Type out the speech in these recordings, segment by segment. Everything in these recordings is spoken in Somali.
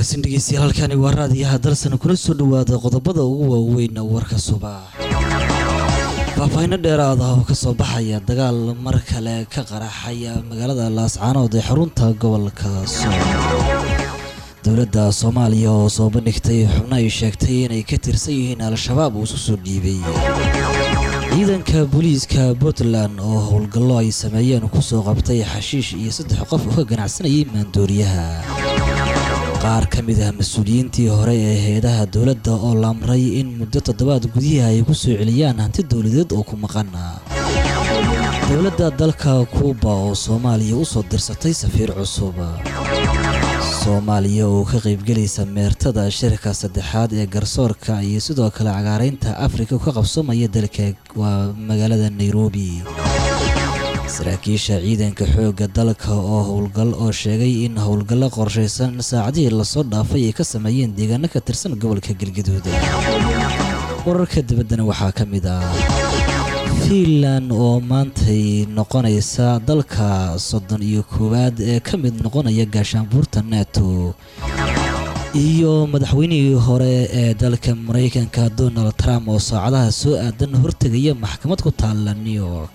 wanaagsan dhegeystayaal halkani waa raadiyaha dalsan kula soo dhawaada qodobada ugu waaweyn warka subax faahfaahinno dheeraad ah oo kasoo baxaya dagaal mar kale ka qaraxaya magaalada laascaanood ee xarunta gobolka sool dowladda soomaaliya oo soo bandhigtay xubno ay sheegtay inay ka tirsan yihiin al-shabaab uu isu soo dhiibay ciidanka booliiska puntland oo howlgallo ay sameeyeen kusoo qabtay xashiish iyo saddex qof oo ka ganacsanayay maandooriyaha qaar ka mid ah mas-uuliyiintii hore ee hay-adaha dowladda oo la amray in muddo toddobaad gudihi ay ku soo celiyaan hanti dowladeed oo ku maqan dowladda dalka kuuba oo soomaaliya u soo dirsatay safiir cusub soomaaliya oo ka qaybgelaysa meertada shirka saddexaad ee garsoorka iyo sidoo kale cagaaraynta afrika ka qabsoomaya dalka waa magaalada nairobi saraakiisha ciidanka xoogga dalka oo howlgal oo sheegay in howlgallo qorshaysan saacadihii lasoo dhaafay ay ka sameeyeen deegaano ka tirsan gobolka galgaduud wararka dibaddana waxaa ka mid ah fiinland oo maantay noqonaysa dalka soddon iyo koowaad ee ka mid noqonaya gaashaanbuurta neto iyo madaxweynihii hore ee dalka maraykanka donald trump oo saacadaha soo aadan hortegaya maxkamad ku taalla new york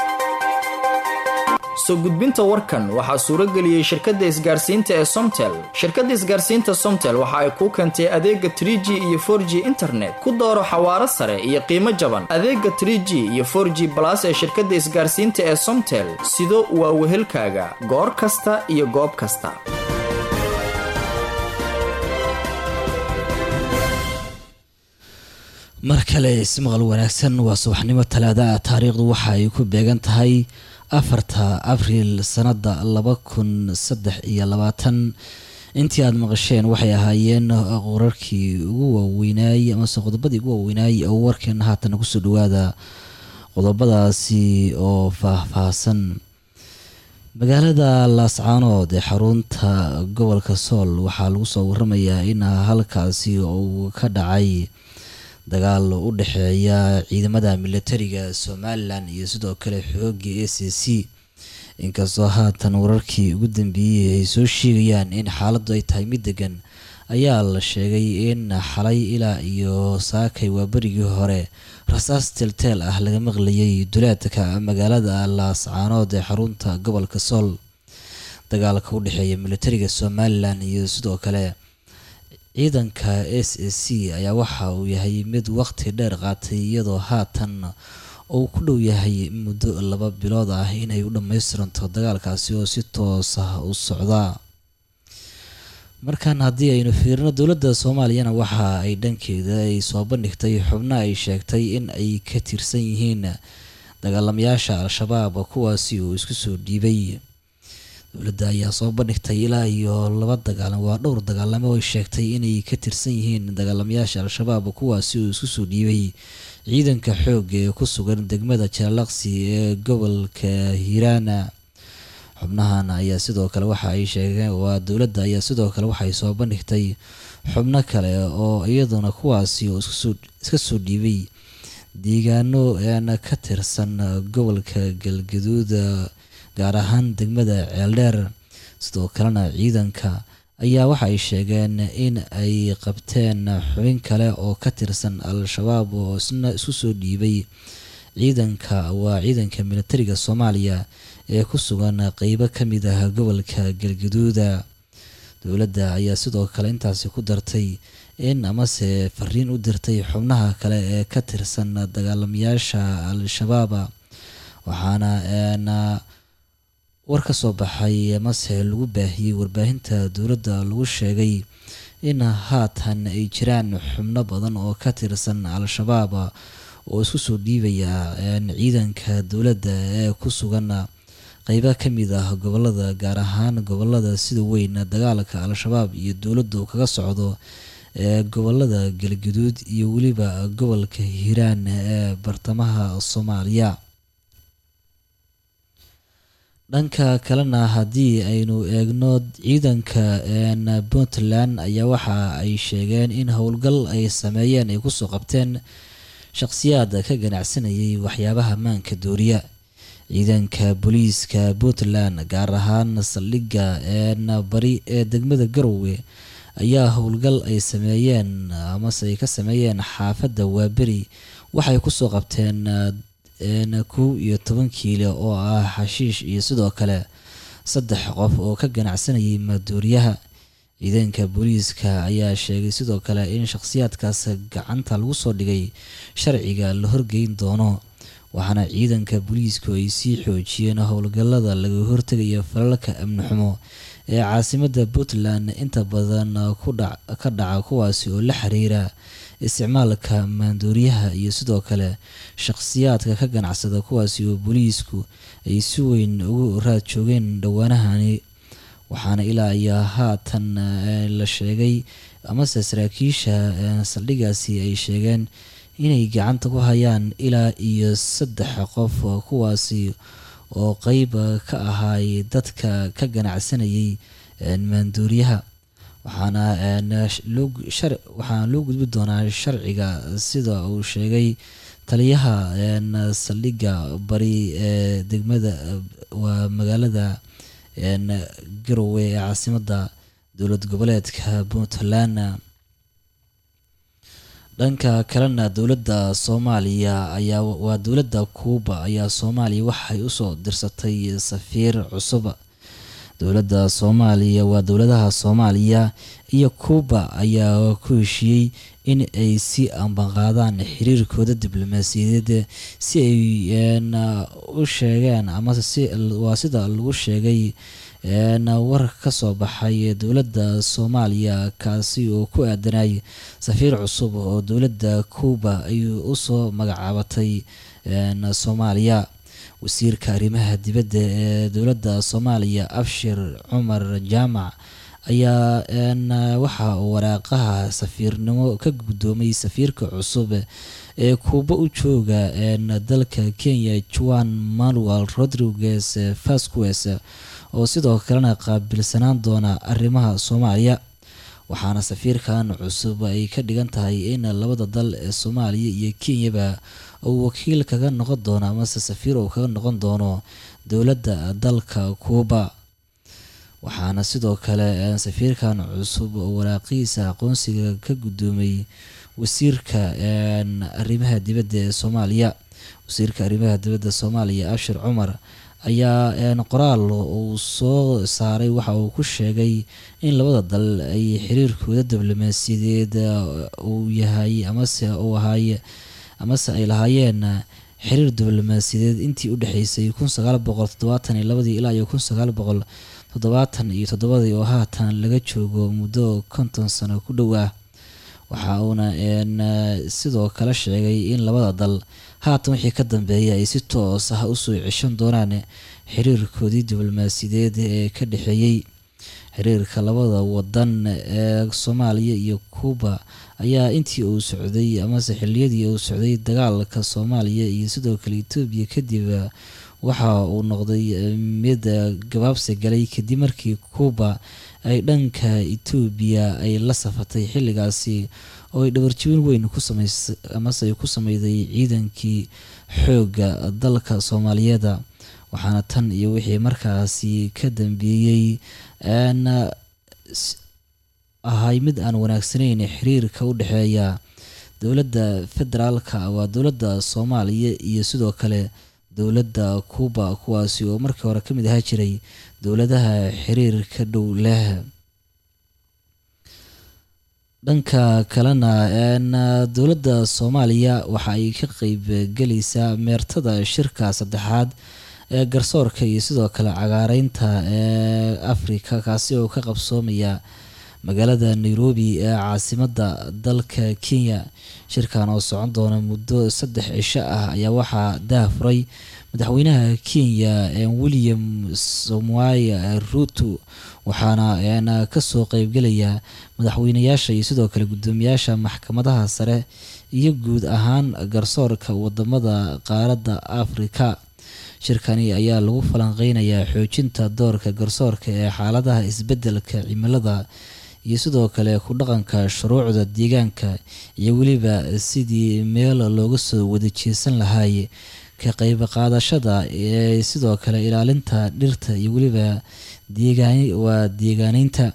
soo gudbinta warkan waxaa suurageliyey shirkadda isgaarsiinta ee somtel shirkadda isgaarsiinta somtel waxa ay kuu keentay adeega tr g iyo for g internet ku dooro xawaaro sare iyo qiimo jaban adeega tr g iyo for g balas ee shirkadda isgaarsiinta ee somtel sido waa wehelkaaga goor kasta iyo goob kasta mar kale ismaqal wanaagsan waa subaxnimo talaada ah taariikhdu waxa ay ku beegan tahay afarta abriil sanada laba kun saddex iyo labaatan intii aada maqasheen waxay ahaayeen qorarkii ugu waaweynaayey amase qodobadii ugu waaweynaayey oo warkeena haatan kusoo dhawaada qodobadaasi oo faahfaahsan magaalada laascaanood ee xarunta gobolka sool waxaa lagu soo waramayaa in halkaasi uu ka dhacay dagaal u dhexeeya ciidamada militariga somalilan iyo sidoo kale xooga a c c inkastoo haatan wararkii ugu dambeeyey ay soo sheegayaan in xaaladdu ay tahay mid degan ayaa la sheegay in xalay ilaa iyo saakay waa berigii hore rasaas teelteel ah laga maqlayay duleedka magaalada laascaanood ee xarunta gobolka sool dagaalka u dhexeeya militariga somalilan iyo sidoo kale ciidanka s a c ayaa waxa uu yahay mid waqti dheer qaatay iyadoo haatan uu ku dhow yahay muddo laba bilood ah inay u dhammaystiranto dagaalkaasi oo si toos ah u socdaa markan haddii aynu fiirino dowladda soomaaliyana waxa ay dhankeeda ay soo bandhigtay xubno ay sheegtay in ay ka tirsan yihiin dagaalamayaasha al-shabaab kuwaasi uu isku soo dhiibay dowladda ayaa soo bandhigtay ilaa iyo laba dagaalam waa dhowr dagaalamo ay sheegtay inay ka tirsan yihiin dagaalamayaasha al-shabaab kuwaasi uu isku soo dhiibay ciidanka xoog ee ku sugan degmada jaalaqsi ee gobolka hiiraana xubnahan ayaa sidoo kale waxa ay sheegeen waa dowladda ayaa sidoo kale waxay soo bandhigtay xubno kale oo iyaduna kuwaasi oo iska soo dhiibay deegaano eena ka tirsan gobolka galgaduud gaar ahaan degmada ceeldheer sidoo kalena ciidanka ayaa waxa ay sheegeen in ay qabteen xubin kale oo ka tirsan al-shabaab oo isna isku soo dhiibay ciidanka waa ciidanka militariga soomaaliya ee ku sugan qeybo ka mid ah gobolka galgaduuda dowladda ayaa sidoo kale intaasi ku dartay in amase fariin u dirtay xubnaha kale ee ka tirsan dagaalamayaasha al-shabaab waxaana war ka soo baxay amase lagu baahiyey warbaahinta dowladda lagu sheegay in haatan ay jiraan xubno badan oo ka tirsan al-shabaab oo isku soo dhiibaya ciidanka dowladda ee ku sugan qeybo ka mid ah gobolada gaar ahaan gobolada sida weyn dagaalka al-shabaab iyo dowladdu kaga socdo ee gobolada galgaduud iyo weliba gobolka hiiraan ee bartamaha soomaaliya dhanka kalena haddii aynu eegno ciidanka puntland ayaa waxa ay sheegeen in howlgal ay sameeyeen ay kusoo qabteen shaqhsiyaad ka ganacsanayay waxyaabaha maanka dooriya ciidanka booliiska puntland gaar ahaan saldhigga bari ee degmada garowe ayaa howlgal ay sameeyeen amase ay ka sameeyeen xaafadda waaberi waxay kusoo qabteen kow iyo toban kiilo oo ah xashiish iyo sidoo kale saddex qof oo ka ganacsanayay maduuriyaha ciidanka booliiska ayaa sheegay sidoo kale in shakhsiyaadkaas gacanta lagu soo dhigay sharciga la horgeyn doono waxaana ciidanka booliisku ay sii xoojiyeen howlgallada laga hortegaya falalka amni xumo ee caasimadda puntland inta badan ka dhaca kuwaasi oo la xiriira isticmaalka maanduuriyaha iyo sidoo kale shakhsiyaadka ka ganacsada kuwaasi oo booliisku ay si weyn ugu raad joogeen dhowaanahani waxaana ilaa iyo haatan la sheegay amase saraakiisha saldhigaasi ay sheegeen inay gacanta ku hayaan ilaa iyo saddex qof kuwaasi oo qeyb ka ahaay dadka ka ganacsanayay maanduuriyaha waxaana waxaana loo gudbi doonaa sharciga sida uu sheegay taliyaha saldhigga bari ee degmada waa magaalada garowe ee caasimadda dowlad goboleedka puntland dhanka kalena dowladda soomaaliya ayaa waa dowladda kuuba ayaa soomaaliya waxay usoo dirsatay safiir cusub dowladda soomaaliya waa dowladaha soomaaliya iyo kuuba ayaa ku heshiiyey in ay si ambanqaadaan xiriirkooda diblomaasiyadeed si ay u sheegeen amase si waa sida lagu sheegay war ka soo baxay dowladda soomaaliya kaasi oo ku aadanay safiir cusub oo dowladda kuuba ay usoo magacaabatay soomaaliya wasiirka arrimaha dibadda ee dowladda soomaaliya abshir cumar jaamac ayaa waxa uu waraaqaha safiirnimo ka guddoomay safiirka cusub ee kuuba u jooga dalka kenya juan manuel rodriguez vasquez oo sidoo kalena qaabilsanaan doona arrimaha soomaaliya waxaana safiirkan cusub ay ka dhigan tahay in labada dal ee soomaaliya iyo kenyaba uu wakiil kaga noqon doono amase safiir uu kaga noqon doono dowladda dalka kuuba waxaana sidoo kale safiirkan cusub oo waraaqihiisa aqoonsiga ka guddoomay wasiirka arrimaha dibadda ee soomaaliya wasiirka arrimaha dibadda soomaaliya abshir cumar ayaa qoraal uu soo saaray waxa uu ku sheegay in labada dal ay xiriirkooda diblomaasiyadeed uu yahay amase uu ahaay amase ay lahaayeen xiriir diblomaasiyadeed intii u dhexeysay kun sagaal boqol toddobaatan iyo labadii ilaa iyo kun sagaal boqol toddobaatan iyo toddobadii oo haatan laga joogo muddo konton sano ku dhow ah waxa uuna sidoo kale sheegay in labada dal haatan wixii ka dambeeya ay si toos ah usoo ceshan doonaan xiriirkoodii diblomaasiyadeed ee ka dhexeeyey xiriirka labada wadan ee soomaaliya iyo kuuba ayaa intii uu socday amase xiliyadii uu socday dagaalka soomaaliya iyo sidoo kale etoobiya kadib waxa uu noqday mid gabaabsi galay kadib markii kuuba ay dhanka etoobiya ay la safatay xilligaasi oo ay dhabarjibin weyn ku samays amase ay ku sameyday ciidankii xoogga dalka soomaaliyeeda waxaana tan iyo wixii markaasi ka dambeeyey ahay mid aan wanaagsanayn xiriirka u dhexeeya dowladda federaalka waa dowladda soomaaliya iyo sidoo kale dowladda kuuba kuwaasi oo markii hore ka mid ahaa jiray dowladaha xiriirka dhow leh dhanka kalena dowladda soomaaliya waxa ay ka qeyb gelaysaa meertada shirka saddexaad ee garsoorka iyo sidoo kale cagaareynta ee afrika kaasi oo ka qabsoomaya magaalada nairobi ee caasimadda dalka kenya shirkan oo socon doona muddo saddex cisho ah ayaa waxaa daafuray madaxweynaha kenya william somoy ruto waxaana kasoo qeybgelaya madaxweynayaasha iyo sidoo kale guddoomiyaasha maxkamadaha sare iyo guud ahaan garsoorka wadamada qaaradda afrika shirkani ayaa lagu falanqeynayaa xoojinta doorka garsoorka ee xaaladaha isbeddelka cimilada iyo sidoo kale ku dhaqanka shuruucda deegaanka iyo weliba sidii meel looga soo wada jeesan lahaay ka qeyb qaadashada ee sidoo kale ilaalinta dhirta iyo weliba waa deegaaneynta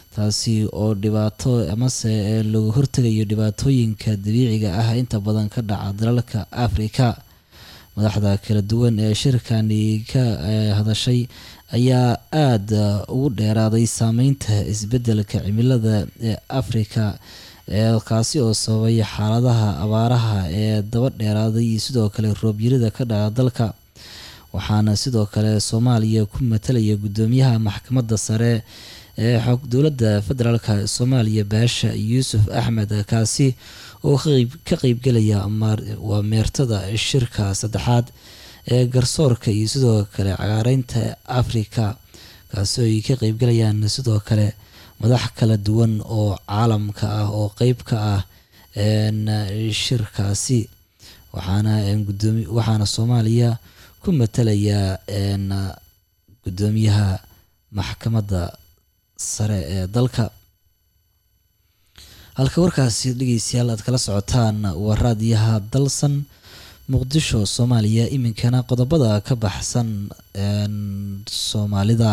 taasi oo dhibaato amase lagu hortegayo dhibaatooyinka dabiiciga ah inta badan ka dhaca dalalka afrika madaxda kala duwan ee shirkani ka hadashay ayaa aada ugu dheeraaday saameynta isbeddelka cimilada ee afrika ee kaasi oo sababay xaaladaha abaaraha ee daba dheeraaday iyo sidoo kale roobyarida ka dhaca dalka waxaana sidoo kale soomaaliya ku matalaya guddoomiyaha maxkamadda sare ee xog dowladda federaalk soomaaliya baasha yuusuf axmed kaasi oo ka qeybgelaya waa meertada shirka saddexaad ee garsoorka iyo sidoo kale cagaareynta afrika kaasi oo ay ka qeybgelayaan sidoo kale madax kala duwan oo caalamka ah oo qeyb ka ah shirkaasi waxaana gudoomi waxaana soomaaliya ku matalaya guddoomiyaha maxkamadda sare ee dalka halka warkaasi dhegeystayaal aad kala socotaan waa raadiyaha dalsan muqdisho soomaaliya iminkana qodobada ka baxsan soomaalida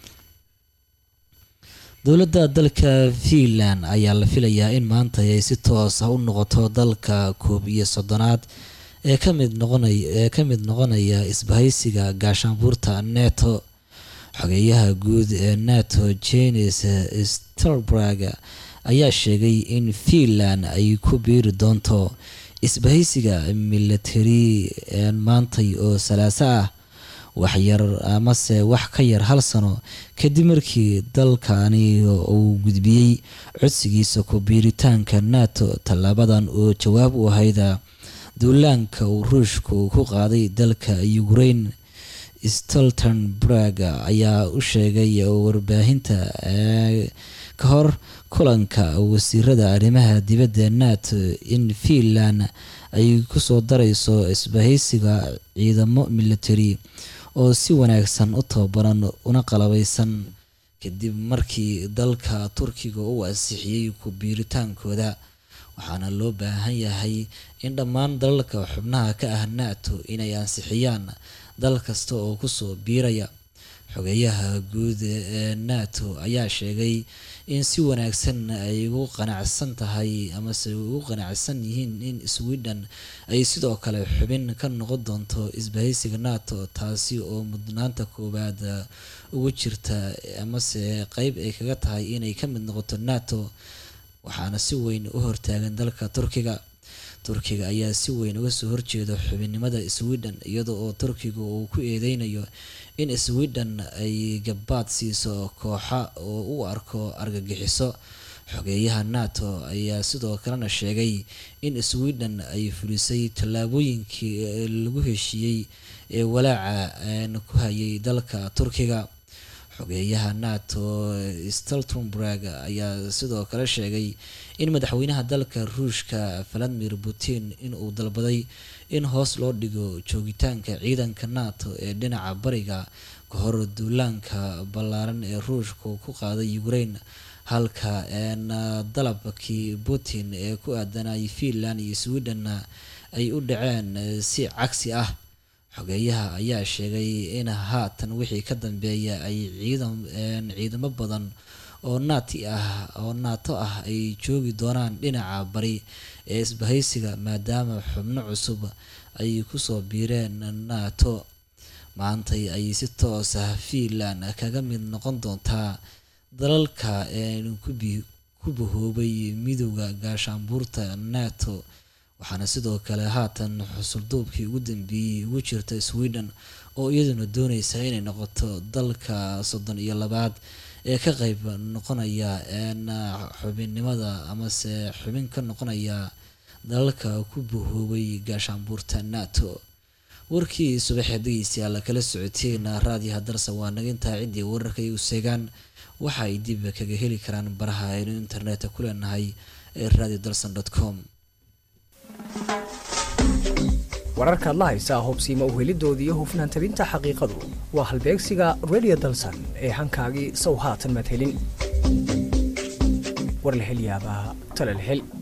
dowladda dalka fiinland ayaa la filayaa in maanta ay si toos ah u noqoto dalka koob iyo soddonaad ee kamid noqonay ee ka mid noqonaya isbahaysiga gaashaanbuurta neto xogeeyaha guud ee nato jenis stelberg ayaa sheegay in fiinland ay ku biiri doonto isbahaysiga military maantay oo salaaso ah waxyar amase wax ka yar hal sano kadib markii dalkani uu gudbiyey codsigiisa ku biiritaanka nato tallaabadan oo jawaab u ahayda duulaanka uu ruushku ku qaaday dalka ukraine stoltenberg ayaa u sheegay warbaahinta ka hor kulanka wasiirada arrimaha dibadda nato in fiinland ay kusoo dareyso isbahaysiga ciidamo military oo si wanaagsan u tababaran una qalabeysan kadib markii dalka turkiga uu ansixiyey ku biiritaankooda waxaana loo baahan yahay in dhammaan dalalka xubnaha ka ah nato inay ansixiyaan dal kasta oo kusoo biiraya xogeeyaha guud ee nato ayaa sheegay in si wanaagsan ay ugu qanacsan tahay amase ugu qanacsan yihiin in sweden ay sidoo kale xubin ka noqon doonto isbahaysiga nato taasi oo mudnaanta koowaad ugu jirta amase qeyb ay kaga tahay inay ka mid noqoto nato waxaana si weyn u hortaagan dalka turkiga turkiga ayaa si weyn uga soo horjeeda xubinnimada sweden iyada oo turkiga uu ku eedeynayo in sweden ay gabaad siiso kooxa oo u arko argagixiso xogeeyaha nato ayaa sidoo kalena sheegay in sweden ay fulisay tallaabooyinkii lagu heshiiyey ee walaaca ku hayay dalka turkiga xogeeyaha nato stoltenberg ayaa sidoo kale sheegay in madaxweynaha dalka ruushka valadimir putin inuu dalbaday in hoos loo dhigo joogitaanka ciidanka nato ee dhinaca bariga ka hor duulaanka ballaaran ee ruushka ku qaaday ukraine halka dalabkii putin ee ku aadanayay fiinland iyo sweden ay u dhaceen si cagsi ah xogeeyaha ayaa sheegay in haatan wixii ka dambeeya ay ciidamo badan oo naati ah oo naato ah ay joogi doonaan dhinaca bari ee isbahaysiga maadaama xubno cusub ay kusoo biireen nato maantay ay si toos ah fiinland kaga mid noqon doontaa dalalka ku bahoobay midooda gaashaanbuurta nato waxaana sidoo kale haatan xusulduubkii ugu dambeeyey ugu jirta sweden oo iyaduna dooneysa inay noqoto dalka soddon iyo labaad ee ka qeyb noqonaya xubinnimada amase xubin ka noqonaya dalalka ku bahoobay gaashaanbuurta nato warkii subaxee dhegeystayaal kala socoteen raadiyaha darsa waa naga intaa ciddii wararka igu seegaan waxa ay dib kaga heli karaan baraha aynu internetka ku leenahay ee radio dalson com wararkaad la haysaa hubsiima uhelidooda iyo hufnaan tabinta xaqiiqadu waa halbeegsiga radio dalsan ee hankaagii sow haatan madhelin war la hel yaabaa tala la hel